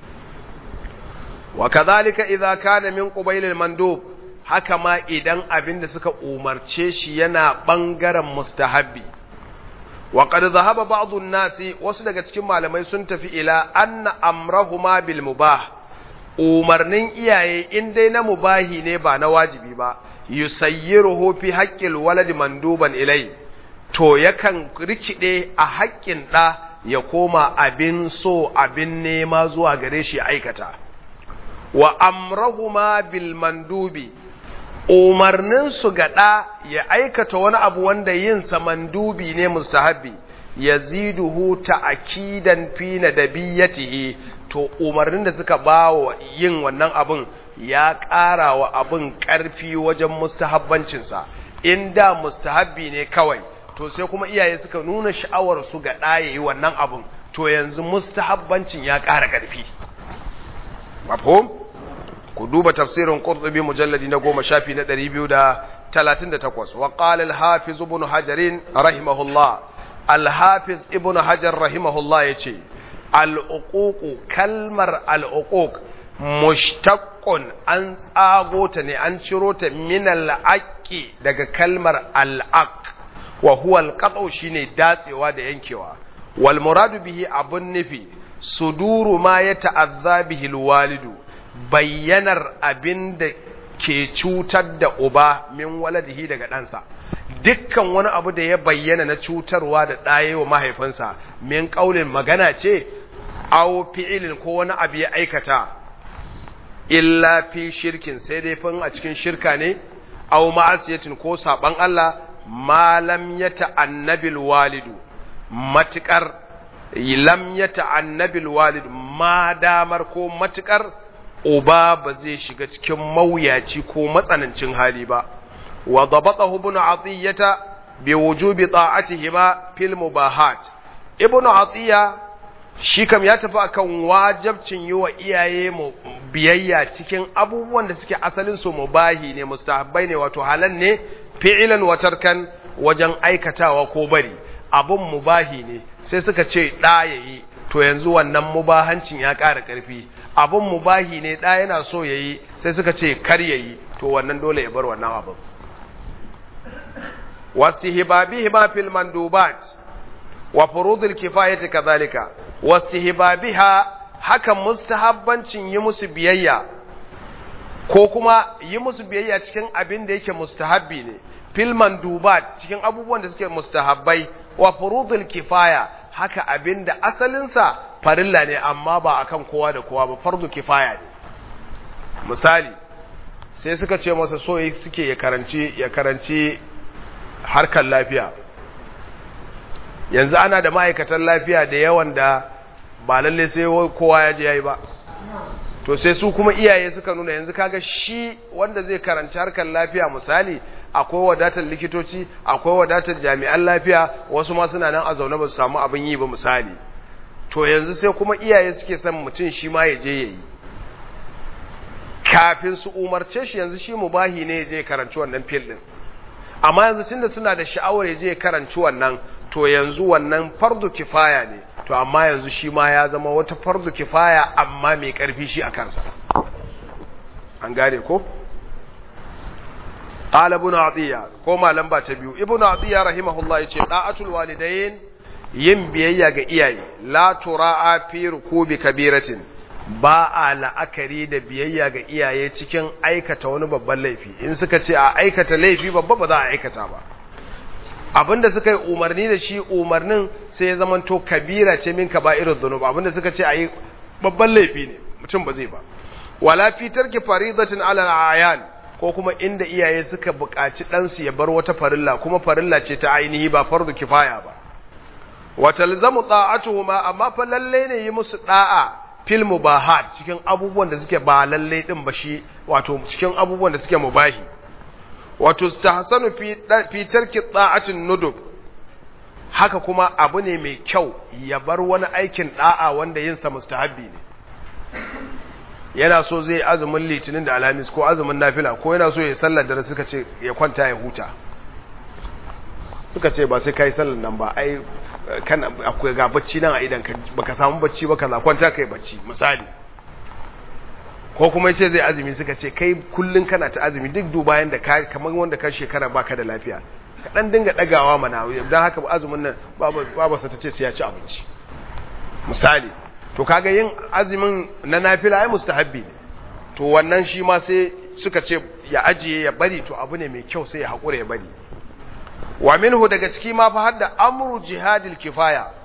wa kadhalika idza kana min qubayl al-mandub haka ma idan abin da suka umarce shi yana bangaren mustahabbi wa qad dhahaba ba'd an-nasi wasu daga cikin malamai sun tafi ila anna amrahuma bil mubah umarnin iyaye in dai na mubahi ne ba na wajibi ba yusayyiruhu fi haqqil walad manduban ilai to yakan rikide a haƙƙin ɗa ya koma abin so abin nema zuwa gare shi aikata wa amrahuma bil mandubi umarnin su gada ya aikata wani abu wanda yin sa mandubi ne mustahabbi yaziduhu ta'kidan fi nadabiyatihi to umarnin da suka bawa yin wannan abun ya ƙara wa abin ƙarfi wajen mustahabbancinsa in da mustahabbi ne kawai to sai kuma iyaye suka nuna sha'awar su ga ɗaya yi wannan abin to yanzu mustahabbancin ya ƙara ƙarfi mafhum ku duba tafsirin qurtubi mujalladi na goma shafi na 238 wa qala al-hafiz ibn hajar rahimahullah al-hafiz ibn hajar rahimahullah yace al-uquq kalmar al-uquq mushtaqqun an tsago ta ne an ciro ta min al-aqi daga kalmar al-aq wa huwa al-qat'u shine datsewa da yankewa wal muradu bihi abun nufi suduru ma ya ta'azza bihi al-walidu bayyanar abinda ke cutar da uba min waladihi daga ɗansa dukkan wani abu da ya bayyana na cutarwa da ɗaye wa mahaifinsa min ƙaulin magana ce aw fi'ilin ko wani abu ya aikata illa fi shirkin sai dai fin a cikin shirka ne aw ma'asiyatin ko saban Allah malam ya ta'annabil walidu matukar lam ya ta'annabil walidu ma damar ko matukar uba ba zai shiga cikin mawuyaci ko matsanancin hali ba wa dabatahu ibn atiyata bi wujubi ta'atihima fil mubahat ibn atiya shi kam ya tafi akan wajibcin yi wa iyaye mu biyayya cikin abubuwan da suke asalin su mubahi ne mustahabbai ne wato halan ne fi'ilan wa tarkan wajen aikatawa ko bari abun mubahi ne sai suka ce da yayi to yanzu wannan mubahancin ya ƙara ƙarfi abun mubahi ne da yana so yayi sai suka ce kar yayi to wannan dole ya bar wannan abun wastihbabihima fil mandubat wa furudul kifayati kadhalika wastihbabiha haka mustahabbancin yi musu biyayya ko kuma yi musu biyayya cikin abin da yake mustahabbi ne fil mandubat cikin abubuwan da suke mustahabbai wa furudul kifaya haka abin da asalinsa farilla ne amma ba akan kowa da kowa ba fardu kifaya ne misali sai suka ce masa so suke ya karanci ya karanci harkar lafiya yanzu ana da ma'aikatan lafiya da yawan da ba lalle sai kowa ya je yayi ba to sai su kuma iyaye suka nuna yanzu kaga shi wanda zai karanci harkar lafiya misali akwai wadatar likitoci akwai wadatar jami'an lafiya wasu ma suna nan a zaune ba su samu abin yi ba misali to yanzu sai kuma iyaye suke son mutum shi ma ya je yayi kafin su umarce shi yanzu shi mubahi ne ya je karanci wannan fil din amma yanzu tunda suna da sha'awar ya je karanci wannan to yanzu wannan fardu kifaya ne to amma yanzu shi ma ya zama wata fardu kifaya amma mai karfi shi a kansa an gane ko qala ibn atiya ko malam ba ta biyu ibn atiya rahimahullah yace da'atul walidain yin biyayya ga iyaye la tura'a fi rukubi kabiratin ba a la'akari da biyayya ga iyaye cikin aikata wani babban laifi in suka ce a aikata laifi babba ba za a aikata ba abinda suka yi umarni da shi umarnin sai ya zamanto kabira ce min kaba'irud dhunub abinda suka ce ayi babban laifi ne mutum ba zai ba wala fi tarki faridatin ala ayan ko kuma inda iyaye suka buƙaci ɗansu ya bar wata farilla kuma farilla ce ta ainihi ba fardu kifaya ba wa talzamu ta'atuhuma amma fa lalle ne yi musu da'a fil mubahat cikin abubuwan da suke ba lalle din ba shi wato cikin abubuwan da suke mubahi wato stahsanu fi fi tarki ta'atin nudub haka kuma abu ne mai kyau ya bar wani aikin da'a wanda yin sa mustahabbi ne yana so zai azumin litinin da alhamis ko azumin nafila ko yana so ya sallar da suka ce ya kwanta ya huta suka ce ba sai kai sallar nan ba ai kan akwai ga bacci nan a idan ka baka samu bacci ba kaza kwanta kai bacci misali ko kuma yace zai azumi suka ce kai kullun kana ta azumi duk duba yanda ka kamar wanda ka shekara baka da lafiya ka dan dinga dagawa mana dan haka azumin nan babu sa tace sai ya ci abinci misali to kaga yin azumin na nafila ai mustahabbi ne to wannan shi ma sai suka ce ya ajiye ya bari to abu ne mai kyau sai ya hakura ya bari wa minhu daga ciki ma fa hadda amru jihadil kifaya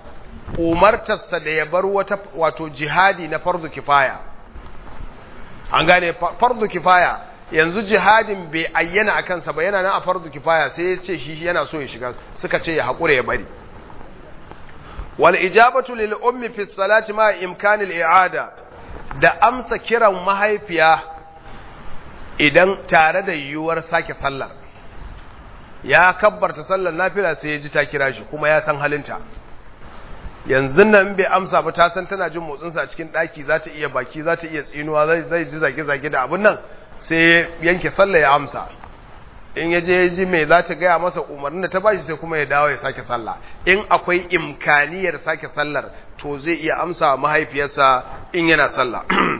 umartarsa da ya bar wata wato jihadi na fardu kifaya an gane fardu kifaya yanzu jihadin bai ayyana a kansa ba yana nan a fardu kifaya sai ya ce shi yana so ya shiga suka ce ya haƙura ya bari wal ijabatu lil ummi fi salati ma imkanil i'ada da amsa kiran mahaifiya idan tare da yiwuwar sake sallar ya kabbarta sallar nafila sai ya ji ta kira shi kuma ya san halinta yanzu nan bai amsa ba ta san tana jin motsinsa a cikin ɗaki za ta iya baki za ta iya tsinuwa zai ji zage-zage da abin nan sai yanke sallah ya amsa in ya je ya ji mai za ta gaya masa umarnin da ta bashi sai kuma ya dawo ya sake sallah in akwai imkaniyar sake sallar to zai iya amsa mahaifiyarsa in yana sallah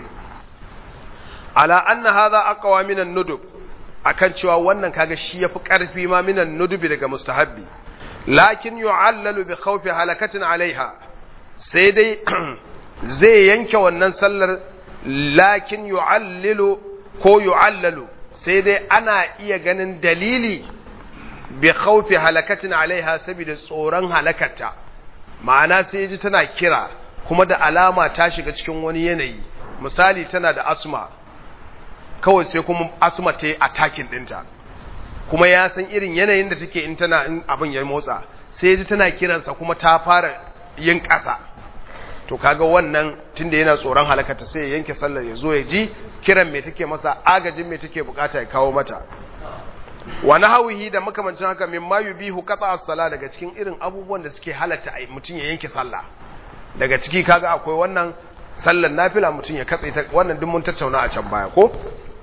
ala anna hadha aqwa min an-nudub akan cewa wannan kaga shi yafi karfi ma min an-nudubi daga mustahabbi lakin yu'allalu bi khawfi halakatin alaiha sai dai zai yanke wannan sallar lakin yu'allilu ko yu'allalu sai dai ana iya ganin dalili bi khawfi halakatin alaiha saboda tsoron halakarta ma'ana sai ji tana kira kuma da alama ta shiga cikin wani yanayi misali tana da asma kawai sai kuma asma ta yi attacking dinta kuma ya san irin yanayin da take in tana in abin ya motsa sai ji tana kiransa kuma ta fara yin ƙasa to kaga wannan tunda yana tsoron halakata sai ya yanke sallar ya zo ya ji kiran me take masa agajin me take bukata ya kawo mata wa nahawihi da makamancin haka mimma yubihu qata as-sala daga cikin irin abubuwan da suke halatta mutum ya yanke sallah daga ciki kaga akwai wannan sallar nafila mutum ya katse ta wannan duk mun tattauna a can baya ko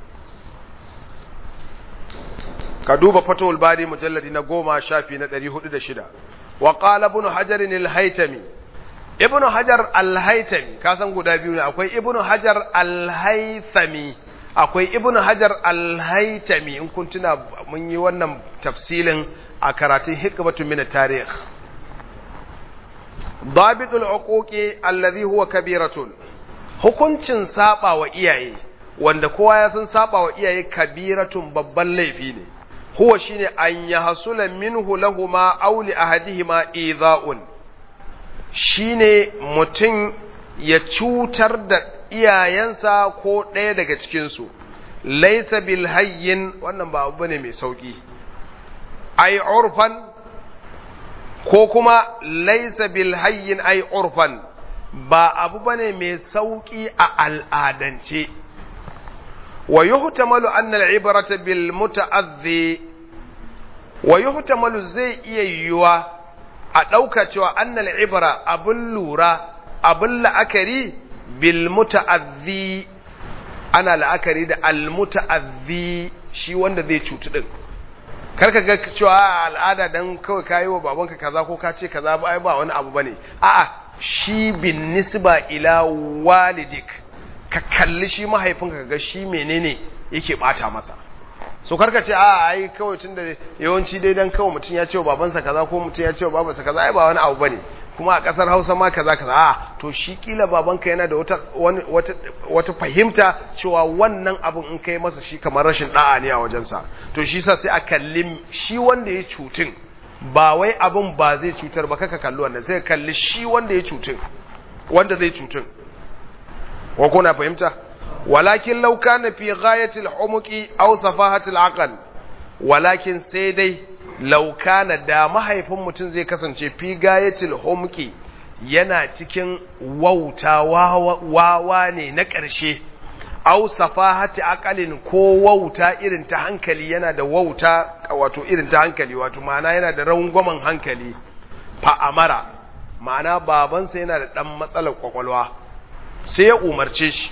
ka duba fatowar bari mujalladi na goma shafi na ɗari hudu da shida wa ƙala ibn hajar al-haitami ibn hajar al-haitami ka san guda biyu ne akwai ibn hajar al-haitami akwai ibn hajar al-haitami in kun tuna mun yi wannan tafsilin a karatun hikmatu min tarikh ضابط العقوق الذي هو كبيرة hukuncin saba wa iyaye wanda kowa ya san saba wa iyaye kabiratun babban laifi ne huwa shine an yahsula minhu lahuma aw li ahadihima idha'un shine mutum ya cutar da iyayensa ko ɗaya daga cikin su laysa bil hayyin wannan ba abu bane mai sauki ai urfan ko kuma laysa bil hayyin ai urfan ba abu bane mai sauki a al'adance wa yuhtamalu anna al-ibrata bil muta'adhi wa yuhtamalu zai iya yiwuwa a ɗauka cewa anna al-ibra abun lura abun la'akari bil muta'adhi ana la'akari da al muta'adhi shi wanda zai cutu din karka ga cewa al'ada dan kawai kayi wa babanka kaza ko ka ce kaza ba ai ba wani abu bane a'a shi bin nisba ila walidik ka kalli shi mahaifinka ga shi menene yake bata masa so karka ce a ai kawai tunda yawanci dai dan kawai mutum ya ce wa babansa kaza ko mutum ya ce wa babansa kaza ai ba wani abu bane kuma a kasar Hausa ma kaza kaza a to shi kila babanka yana da wata wata wata fahimta cewa wannan abun in kai masa shi kamar rashin da'a ne a wajensa to shi sa sai a kalli shi wanda ya cutun ba wai abin ba zai cutar ba kaka kalli wannan sai kalli shi wanda ya cutun wanda zai cutun wa kuna fahimta walakin law kana fi ghayati al-humuqi aw safahati al-aql walakin sai dai law kana da mahaifin mutum zai kasance fi ghayati al-humuqi yana cikin wauta wawa ne na ƙarshe aw safahati aqalin ko wauta irin ta hankali yana da wauta wato irin ta hankali wato ma'ana yana da rangwamen hankali fa amara ma'ana babansa yana da dan matsalar kwakwalwa sai ya umarce shi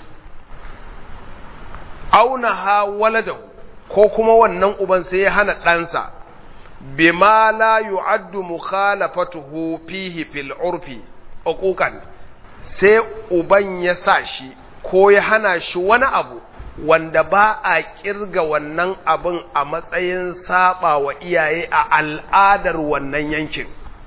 auna ha waladahu ko kuma wannan uban sai ya hana ɗansa bima la yu'addu mukhalafatuhu fihi fil urfi uquqan sai uban ya sa shi ko ya hana shi wani abu wanda ba a kirga wannan abin a matsayin saba wa iyaye a al'adar wannan yankin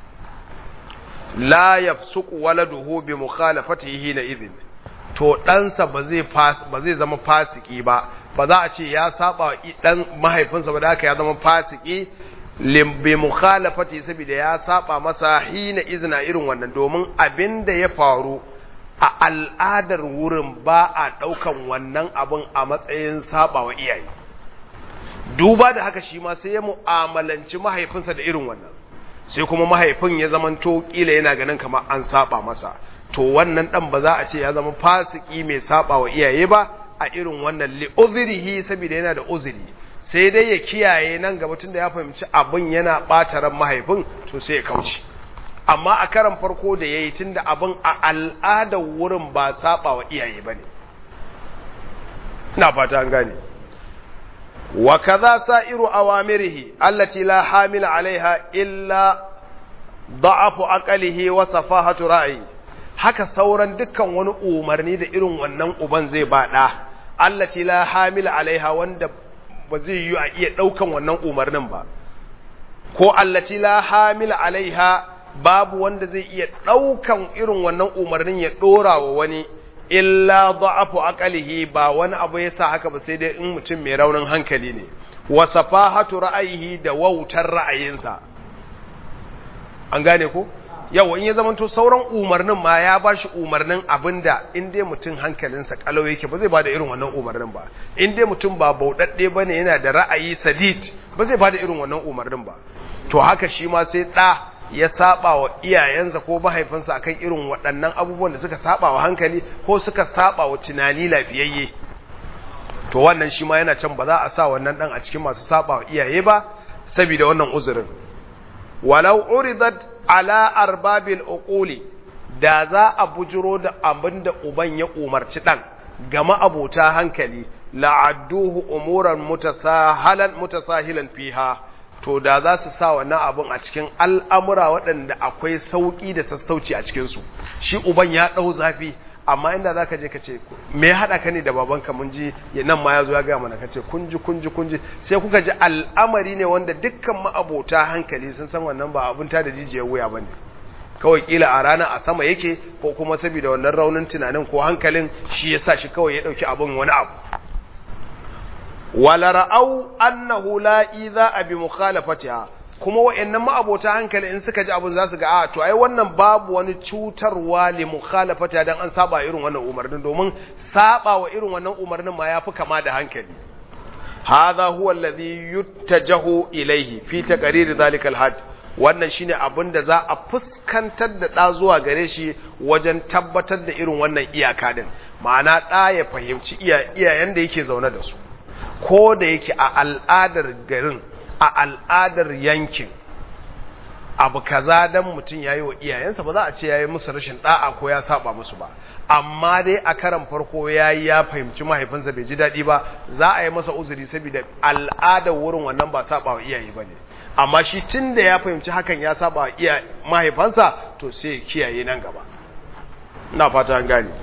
la yafsuqu waladuhu bi mukhalafatihi na idhin to ɗansa ba zai ba zai zama fasiki ba ba za a ce ya saba wa dan mahaifinsa ba da haka ya zama fasiki bi mukhalafati saboda ya saba masa hina izina irin wannan domin abin da ya faru a al'adar wurin ba a ɗaukan wannan abin a matsayin saba wa iyaye duba da haka shi ma sai ya mu'amalanci mahaifinsa da irin wannan sai kuma mahaifin ya zamanto kila yana ganin kamar an saba masa to wannan dan ba za a ce ya zama fasiki mai saba wa iyaye ba a irin wannan li uzrihi saboda yana da uzuri sai dai ya kiyaye nan gaba tunda ya fahimci abin yana ɓata ran mahaifin to sai ya kauce amma a karan farko da yayi tunda abin a al'adar wurin ba saba wa iyaye bane ina fata an gane wa kaza sa'iru awamirihi allati la hamila alaiha illa da'afu aqalihi wa safahatu ra'yi haka sauran dukkan wani umarni da irin wannan uban zai ba da allati la hamila alaiha wanda ba zai yi a iya daukan wannan umarnin ba ko allati la hamila alaiha babu wanda zai iya daukan irin wannan umarnin ya dora wa wani illa da'afu aqalihi ba wani abu yasa haka ba sai dai in mutum mai raunin hankali ne wa safahatu ra'ayihi da wautar ra'ayinsa an gane ko yawa in ya zamanto sauran umarnin ma ya bashi umarnin abinda in dai mutum hankalinsa kalau yake ba zai bada irin wannan umarnin ba in dai mutum ba bauɗaɗɗe bane yana da ra'ayi sadid ba zai bada irin wannan umarnin ba to haka shi ma sai ɗa ya saba wa iyayensa ko mahaifinsa akan irin waɗannan abubuwan da suka saba wa hankali ko suka saba wa tunani lafiyayye to wannan shi ma yana can ba za a sa wannan ɗan a cikin masu saba wa iyaye ba saboda wannan uzurin walau uridat ala arbabil uquli da za a bujiro da abin da uban ya umarci ɗan ga ma'abota hankali la'adduhu umuran mutasahalan mutasahilan fiha to da za su sa wannan abin a cikin al'amura waɗanda akwai sauƙi da sassauci a cikinsu shi uban ya ɗau zafi amma inda za ka je ka ce me ya haɗa ka ne da babanka mun ji nan ma ya zo ya gaya mana ka ce kunji kunji kunji sai kuka ji al'amari ne wanda dukkan ma'abota hankali sun san wannan ba abin ta da jijiyar wuya ba ne kawai kila a rana a sama yake ko kuma saboda wannan raunin tunanin ko hankalin shi ya sa shi kawai ya ɗauki abin wani abu wala ra'au annahu la idza abi mukhalafatiha kuma wayannan ma'abota hankali in suka ji abun za su ga a to ai wannan babu wani cutarwa li mukhalafatiha dan an saba irin wannan umarnin domin saba wa irin wannan umarnin ma yafi kama da hankali hadha huwa alladhi yuttajahu ilayhi fi taqrir dhalika alhad wannan shine abin da za a fuskantar da ɗa zuwa gare shi wajen tabbatar da irin wannan iyaka din ma'ana ɗa ya fahimci iyayen da yake zaune da su ko da yake a al'adar garin a al'adar yankin abu kaza dan mutum yayi wa iyayensa ba za a ce yayi musu rashin da'a ko ya saba musu ba amma dai a karan farko yayi ya fahimci mahaifinsa bai ji daɗi ba za a yi masa uzuri saboda al'adar wurin wannan ba saba wa iyaye bane amma shi tunda ya fahimci hakan ya saba wa iya mahaifansa to sai ya kiyaye nan gaba ina fata an gane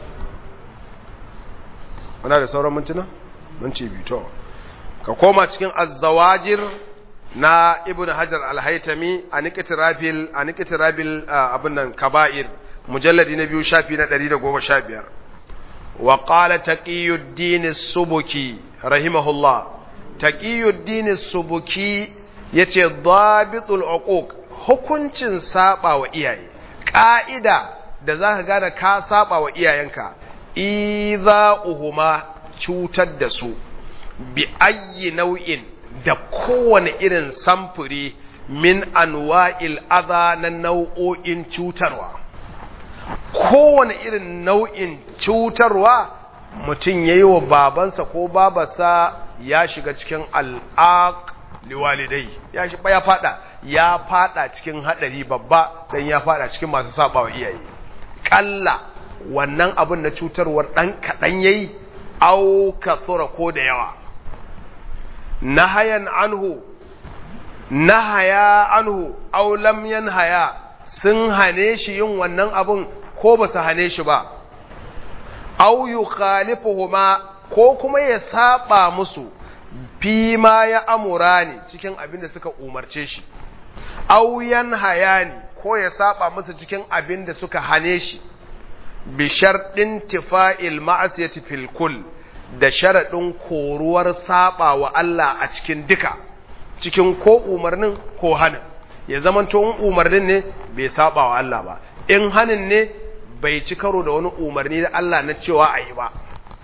muna da sauran mintuna minti biyu to ka koma cikin azzawajir na ibn hajar al-haytami a niqtirabil a niqtirabil abin nan kaba'ir mujalladi na biyu shafi na 115 wa qala taqiyuddin as-subuki rahimahullah taqiyuddin as-subuki yace dabitul uquq hukuncin saba wa iyaye ka'ida da zaka gane ka saba wa iyayenka idza uhuma cutar da su bi ayyi nau'in da kowane irin samfuri min anwa'il adha na nau'o'in cutarwa kowane irin nau'in cutarwa mutum ya yi wa babansa ko babarsa ya shiga cikin al'aq liwalidai ya shi ya fada ya fada cikin hadari babba dan ya fada cikin masu sabawa iyaye kalla wannan abin na cutarwar dan kadan yayi au kathura ko da yawa nahayan anhu nahaya anhu aw lam yanhaya sun hane shi yin wannan abun ko ba su hane shi ba aw yukhalifuhuma ko kuma ya saba musu fi ma ya amurani cikin abin da suka umarce shi aw yanhayani ko ya saba musu cikin abin da suka hane shi bi sharɗin tifa'il ma'asiyati fil kull da sharaɗin koruwar saba wa Allah a cikin duka cikin ko umarnin ko hanin ya zamanto in umarnin ne bai saba wa Allah ba in hanin ne bai ci karo da wani umarni da Allah na cewa a yi ba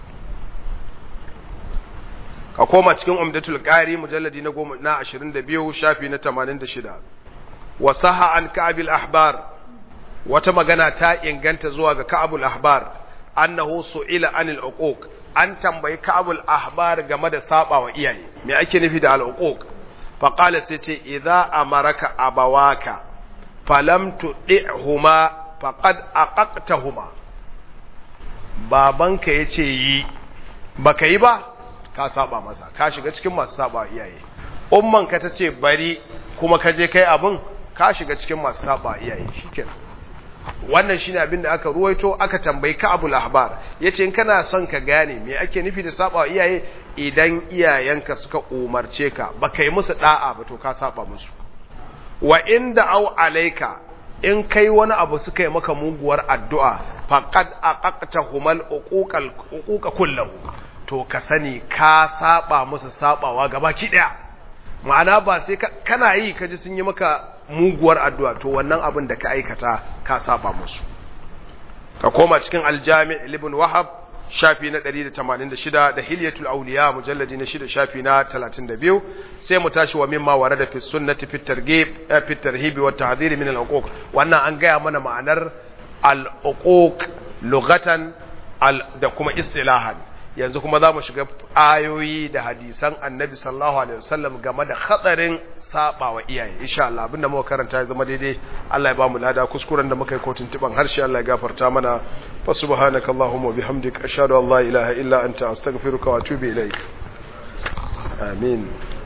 ka koma cikin umdatul qari mujalladi na 10 na 22 shafi na 86 wa saha an ka'abil ahbar wata magana ta inganta zuwa ga ka'abul ahbar annahu su'ila anil uquq an tambayi ka'abul ahbar game da saba wa iyaye me ake nufi da al uquq fa qala sai ce idza amaraka abawaka falam tudihuma faqad aqaqtahuma babanka yace yi baka yi ba ka saba masa ka shiga cikin masu saba iyaye umman ka tace bari kuma ka je kai abin ka shiga cikin masu saba iyaye shikenan wannan shine abin da aka ruwaito aka tambayi Ka'abul Ahbar yace in kana son ka gane me ake nufi da saba iyaye idan iyayenka suka umarce ka baka yi musu da'a ba to ka saba musu wa inda au alaika in kai wani abu suka yi maka muguwar addu'a faqad aqaqtahumal uquqal uquqa kullahu to ka sani ka saba musu sabawa gabaki daya ma'ana ba sai kana yi kaji sun yi maka muguwar addu'a to wannan abin da ka aikata ka saba musu ka koma cikin aljami' ibn wahab shafi na 186 da hilyatul awliya mujalladi na 6 shafi na 32 sai mu tashi wa mimma warada fi sunnati fi targhib fi tarhib wa tahdhir min al wannan an gaya mana ma'anar al-uquq lughatan da kuma istilahan yanzu kuma za mu shiga ayoyi da hadisan annabi sallallahu alaihi wasallam game da hatsarin saba wa iyaye insha Allah abinda muka karanta ya zama daidai Allah ya ba mu lada kuskuren da muka yi kotun tiban harshe Allah ya gafarta mana fa subhanaka allahumma bihamdika ashhadu an la ilaha illa anta astaghfiruka wa atubu ilaik amin